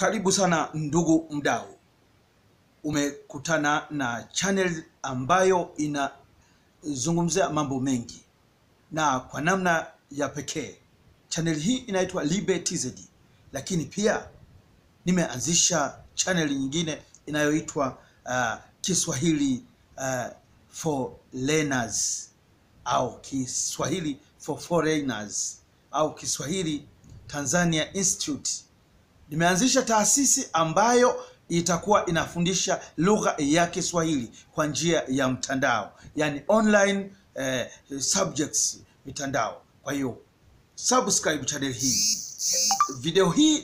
Karibu sana ndugu mdau, umekutana na channel ambayo inazungumzia mambo mengi na kwa namna ya pekee. Channel hii inaitwa Libe TZ, lakini pia nimeanzisha channel nyingine inayoitwa uh, Kiswahili uh, for learners au Kiswahili for foreigners au Kiswahili Tanzania Institute. Nimeanzisha taasisi ambayo itakuwa inafundisha lugha ya Kiswahili kwa njia ya mtandao, yani online eh, subjects mitandao. Kwa hiyo subscribe channel hii. Video hii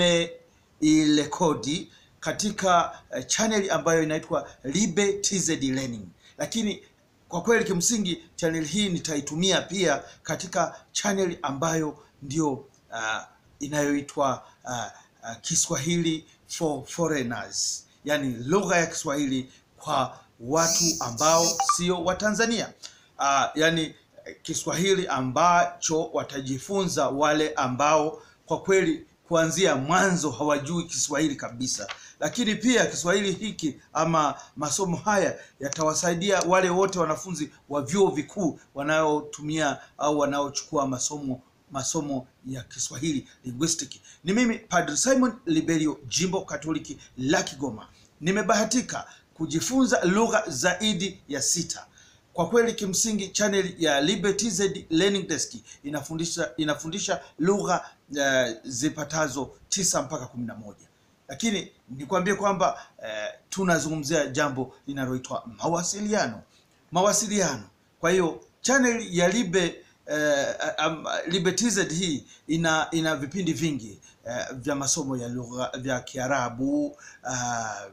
nimeirekodi katika eh, channel ambayo inaitwa Libe TZ Learning, lakini kwa kweli kimsingi channel hii nitaitumia pia katika channel ambayo ndio uh, inayoitwa uh, uh, Kiswahili for foreigners, yani lugha ya Kiswahili kwa watu ambao sio Watanzania. Uh, yani Kiswahili ambacho watajifunza wale ambao kwa kweli kuanzia mwanzo hawajui Kiswahili kabisa, lakini pia Kiswahili hiki ama masomo haya yatawasaidia wale wote wanafunzi wa vyuo vikuu wanaotumia au wanaochukua masomo masomo ya Kiswahili linguistic. Ni mimi Padre Simon Liberio, Jimbo Katoliki la Kigoma. Nimebahatika kujifunza lugha zaidi ya sita. Kwa kweli kimsingi channel ya Libe TZ Learning Desk inafundisha inafundisha lugha uh, zipatazo tisa mpaka kumi na moja, lakini nikwambie kwamba uh, tunazungumzia jambo linaloitwa mawasiliano. Mawasiliano. Kwa hiyo channel ya Libe uh, um, Libe TZ hii ina ina vipindi vingi uh, vya masomo ya lugha vya Kiarabu uh,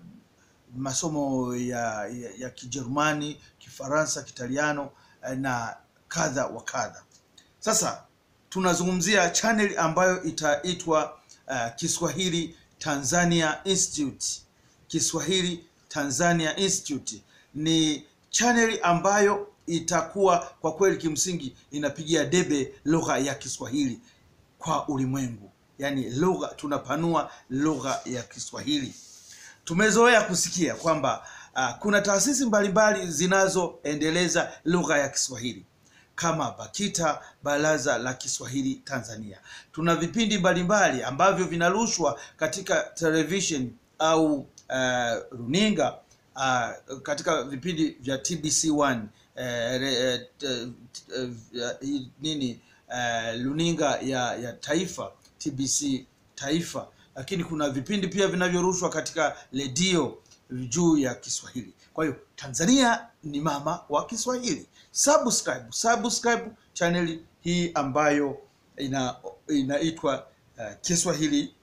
masomo ya, ya, ya Kijerumani, Kifaransa, Kitaliano na kadha wa kadha. Sasa tunazungumzia channel ambayo itaitwa uh, Kiswahili Tanzania Institute. Kiswahili Tanzania Institute ni channel ambayo itakuwa kwa kweli kimsingi inapigia debe lugha ya Kiswahili kwa ulimwengu, yaani lugha, tunapanua lugha ya Kiswahili. Tumezoea kusikia kwamba uh, kuna taasisi mbalimbali zinazoendeleza lugha ya Kiswahili kama BAKITA, Baraza la Kiswahili Tanzania. Tuna vipindi mbalimbali ambavyo vinarushwa katika television au uh, runinga uh, katika vipindi vya TBC1 uh, uh, uh, uh, nini uh, runinga ya, ya taifa TBC taifa lakini kuna vipindi pia vinavyorushwa katika redio juu ya Kiswahili. Kwa hiyo Tanzania ni mama wa Kiswahili. Subscribe, subscribe channel hii ambayo ina inaitwa uh, Kiswahili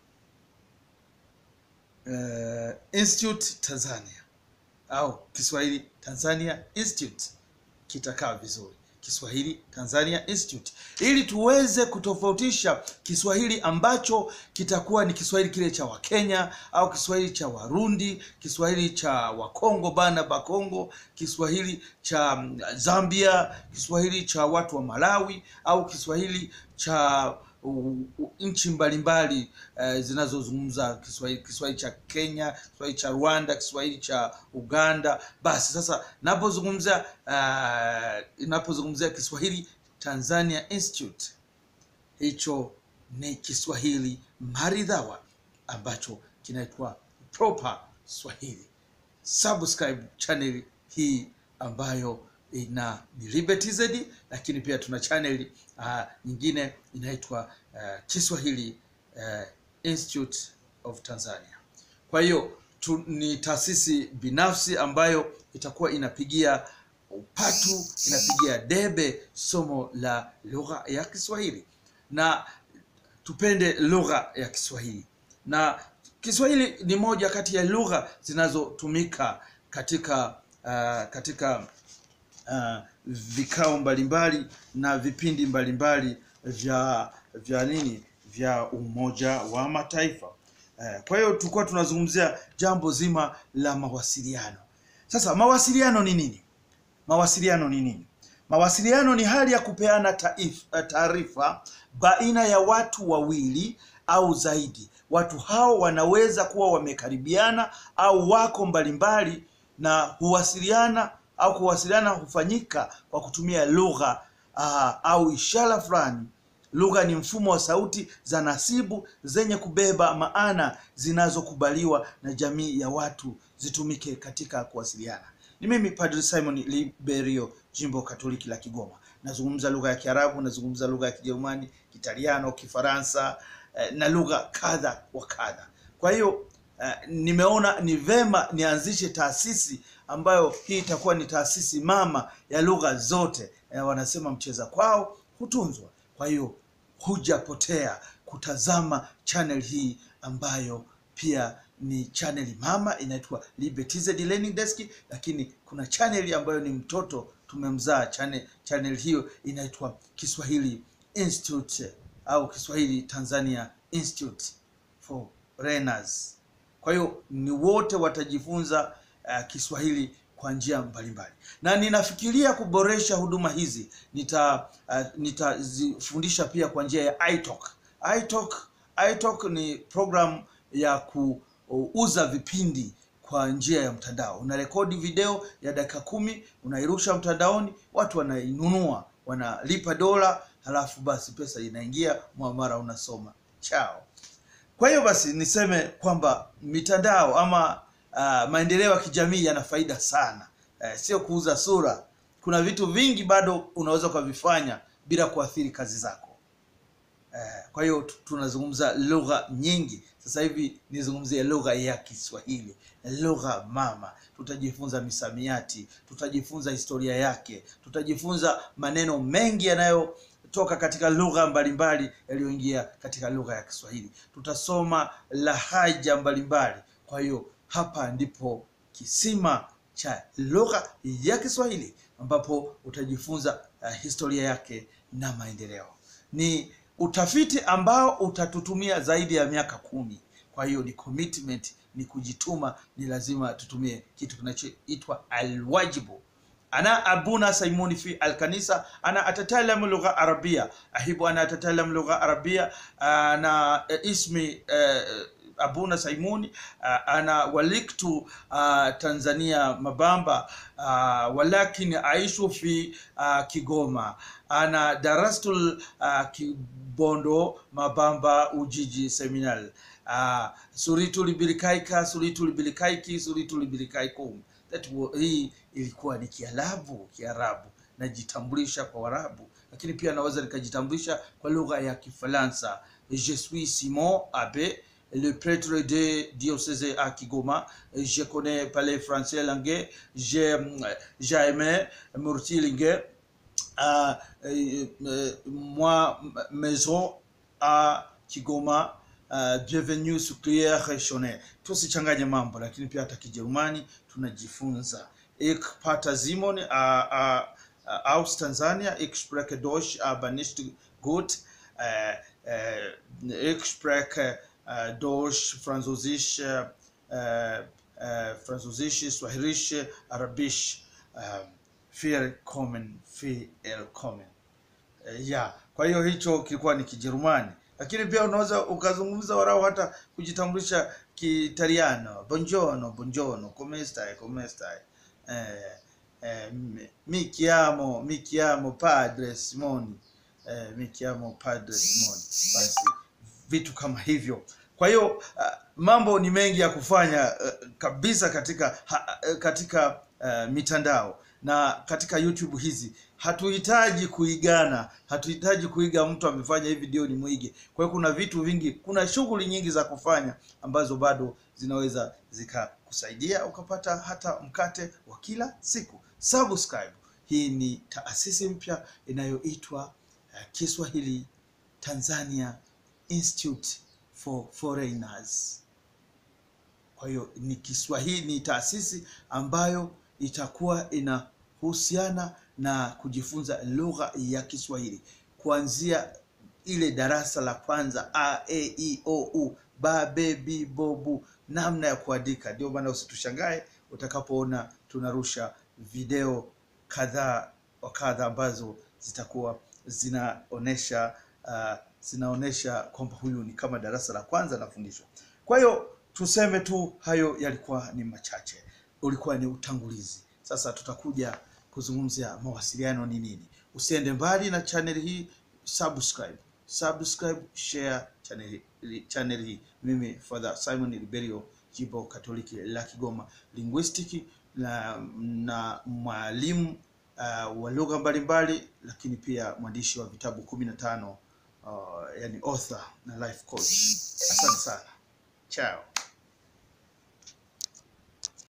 uh, Institute Tanzania au Kiswahili Tanzania Institute, kitakaa vizuri. Kiswahili Tanzania Institute ili tuweze kutofautisha Kiswahili ambacho kitakuwa ni Kiswahili kile cha Wakenya au Kiswahili cha Warundi, Kiswahili cha Wakongo bana Bakongo, Kiswahili cha Zambia, Kiswahili cha watu wa Malawi au Kiswahili cha nchi mbalimbali uh, zinazozungumza Kiswahili, Kiswahili cha Kenya, Kiswahili cha Rwanda, Kiswahili cha Uganda. Basi sasa napozungumzia uh, napozungumzia Kiswahili Tanzania Institute, hicho ni Kiswahili maridhawa ambacho kinaitwa proper Swahili. Subscribe channel hii ambayo ina Libe TZ, lakini pia tuna channel uh, nyingine inaitwa uh, Kiswahili uh, Institute of Tanzania. Kwa hiyo tu, ni taasisi binafsi ambayo itakuwa inapigia upatu, inapigia debe somo la lugha ya Kiswahili, na tupende lugha ya Kiswahili, na Kiswahili ni moja kati ya lugha zinazotumika katika uh, katika Uh, vikao mbalimbali na vipindi mbalimbali vya vya nini vya Umoja wa Mataifa. Uh, kwa hiyo tulikuwa tunazungumzia jambo zima la mawasiliano. Sasa mawasiliano ni nini? Mawasiliano ni nini? Mawasiliano ni hali ya kupeana taarifa baina ya watu wawili au zaidi. Watu hao wanaweza kuwa wamekaribiana au wako mbalimbali na huwasiliana au kuwasiliana hufanyika kwa kutumia lugha uh, au ishara fulani. Lugha ni mfumo wa sauti za nasibu zenye kubeba maana zinazokubaliwa na jamii ya watu zitumike katika kuwasiliana. Ni mimi Padre Simon Liberio, jimbo Katoliki la Kigoma. Nazungumza lugha ya Kiarabu, nazungumza lugha ya Kijerumani, Kitaliano, Kifaransa eh, na lugha kadha wa kadha. Kwa hiyo eh, nimeona ni vema nianzishe taasisi ambayo hii itakuwa ni taasisi mama ya lugha zote. Eh, wanasema mcheza kwao hutunzwa. Kwa hiyo hujapotea kutazama channel hii ambayo pia ni channel mama inaitwa Libe TZ Learning Desk, lakini kuna channel ambayo ni mtoto tumemzaa. Channel, channel hiyo inaitwa Kiswahili Institute au Kiswahili Tanzania Institute for Learners. Kwa hiyo ni wote watajifunza uh, Kiswahili kwa njia mbalimbali, na ninafikiria kuboresha huduma hizi. Nita uh, nitazifundisha pia kwa njia ya iTalk. iTalk, iTalk ni program ya kuuza vipindi kwa njia ya mtandao. Unarekodi video ya dakika kumi, unairusha mtandaoni, watu wanainunua, wanalipa dola, halafu basi pesa inaingia, muamara unasoma chao. Kwa hiyo basi niseme kwamba mitandao ama uh, maendeleo ya kijamii yana faida sana uh, sio kuuza sura. Kuna vitu vingi bado unaweza ukavifanya bila kuathiri kazi zako. Uh, kwa hiyo tunazungumza lugha nyingi sasa hivi. Nizungumzie lugha ya Kiswahili, lugha mama. Tutajifunza misamiati, tutajifunza historia yake, tutajifunza maneno mengi yanayo toka katika lugha mbalimbali yaliyoingia katika lugha ya Kiswahili. Tutasoma lahaja mbalimbali. Kwa hiyo hapa ndipo kisima cha lugha ya Kiswahili ambapo utajifunza uh, historia yake na maendeleo. Ni utafiti ambao utatutumia zaidi ya miaka kumi. Kwa hiyo ni commitment, ni kujituma, ni lazima tutumie kitu kinachoitwa alwajibu ana abuna saimuni fi alkanisa ana atatalam lugha arabia ahibu ana atatalam lugha arabia ana ismi uh, abuna saimuni uh, ana waliktu uh, tanzania mabamba uh, walakin aishu fi uh, kigoma ana darastul uh, kibondo mabamba ujiji seminal uh, suritu libilikaika suritu libilikaiki suritu libilikaikum That hii ilikuwa ni Kiarabu, Kiarabu najitambulisha kwa Warabu, lakini pia naweza nikajitambulisha kwa lugha ya Kifaransa. Je suis Simon Abe le prêtre de diocèse à Kigoma. Je connais parler français langue. J'ai jamais Murti langue. Uh, uh, uh, moi maison à Kigoma. Uh, bienvenue sur Claire Rechone. Tusichanganye mambo, lakini pia hata Kijerumani tunajifunza. Ich Pater Simon uh, uh, uh, aus Tanzania. Ich spreche Deutsch, aber nicht gut. Uh, uh, ich spreche uh, Deutsch, Französisch, uh, uh, Französisch, Swahilisch, Arabisch. Uh, willkommen, willkommen. Uh, yeah. Kwa hiyo hicho kilikuwa ni Kijerumani lakini pia unaweza ukazungumza warau hata kujitambulisha Kitaliano, buongiorno buongiorno, come stai come stai, eh, eh, mi chiamo mi chiamo padre Simoni, eh, mi chiamo padre Simoni. Basi vitu kama hivyo. Kwa hiyo uh, mambo ni mengi ya kufanya uh, kabisa katika ha, katika uh, mitandao na katika YouTube hizi hatuhitaji kuigana, hatuhitaji kuiga mtu amefanya hii video ni mwige. Kwa hiyo kuna vitu vingi, kuna shughuli nyingi za kufanya ambazo bado zinaweza zikakusaidia ukapata hata mkate wa kila siku. Subscribe. Hii ni taasisi mpya inayoitwa uh, Kiswahili Tanzania Institute for Foreigners. Kwa hiyo ni Kiswahili, ni taasisi ambayo itakuwa inahusiana na kujifunza lugha ya Kiswahili kuanzia ile darasa la kwanza a e i o u ba be bi bo bu, namna ya kuandika. Ndio maana usitushangae utakapoona tunarusha video kadhaa wa kadha ambazo zitakuwa zinaonesha uh, zinaonyesha kwamba huyu ni kama darasa la kwanza anafundishwa. Kwa hiyo tuseme tu hayo yalikuwa ni machache, ulikuwa ni utangulizi. Sasa tutakuja kuzungumzia mawasiliano ni nini. Usiende mbali na channel hii, subscribe, subscribe, share channel, channel hii. Mimi Father Simon Liberio, jimbo Katoliki la Kigoma, linguistic na, na mwalimu uh, wa lugha mbalimbali, lakini pia mwandishi wa vitabu kumi na tano uh, yani author na life coach. Asante sana, chao.